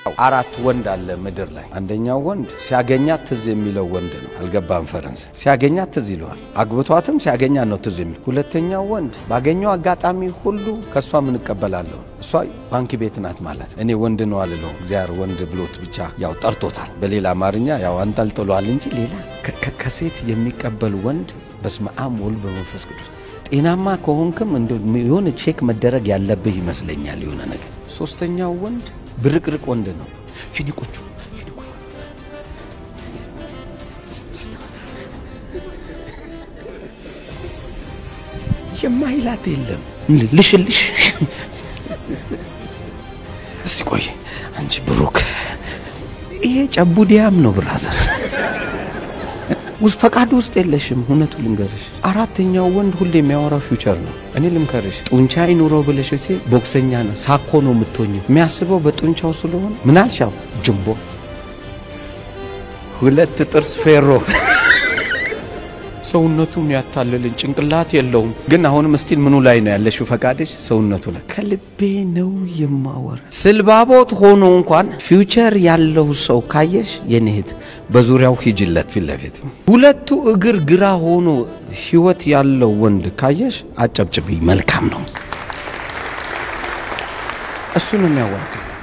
አራት ወንድ አለ ምድር ላይ። አንደኛው ወንድ ሲያገኛት ትዝ የሚለው ወንድ ነው። አልገባም ፈረንሳይ ሲያገኛት ትዝ ይለዋል። አግብቷትም ሲያገኛት ነው ትዝ የሚል። ሁለተኛው ወንድ ባገኘው አጋጣሚ ሁሉ ከእሷ ምን እቀበላለሁ። እሷ ባንክ ቤት ናት ማለት እኔ ወንድ ነው አልለው። እግዚአብሔር ወንድ ብሎት ብቻ ያው ጠርቶታል። በሌላ አማርኛ ያው አንጠልጥሏል እንጂ ሌላ ከሴት የሚቀበል ወንድ በስመ አብ ወልድ በመንፈስ ቅዱስ ጤናማ ከሆንክም የሆነ ቼክ መደረግ ያለብህ ይመስለኛል። የሆነ ነገር ሶስተኛው ወንድ ብርቅርቅ ወንድ ነው። ፊኒቆቹ የማይላት የለም። ልሽልሽ እስቲ ቆይ አንቺ ብሩክ፣ ይሄ ጨቡዲያም ነው ብራዘር ውስጥ ፈቃዱ ውስጥ የለሽም። እውነቱ ልንገርሽ፣ አራተኛው ወንድ ሁሌ የሚያወራው ፊውቸር ነው። እኔ ልምከርሽ፣ ጡንቻ ይኑረው ብለሽ ሴ ቦክሰኛ ነው ሳኮ ነው የምትሆኝ። የሚያስበው በጡንቻው ስለሆነ ምን አልሻው ጅምቦ ሁለት ጥርስ ፌሮ ሰውነቱን ያታልልን ጭንቅላት የለውም። ግን አሁንም ስቲል ምኑ ላይ ነው ያለሽው? ፈቃድሽ ሰውነቱ ላይ። ከልቤ ነው የማወራ። ስልባቦት ሆኖ እንኳን ፊውቸር ያለው ሰው ካየሽ የኔ እህት በዙሪያው ሂጅለት ፊት ለፊት። ሁለቱ እግር ግራ ሆኖ ህይወት ያለው ወንድ ካየሽ አጨብጭቢ፣ መልካም ነው። እሱ ነው የሚያዋጣው።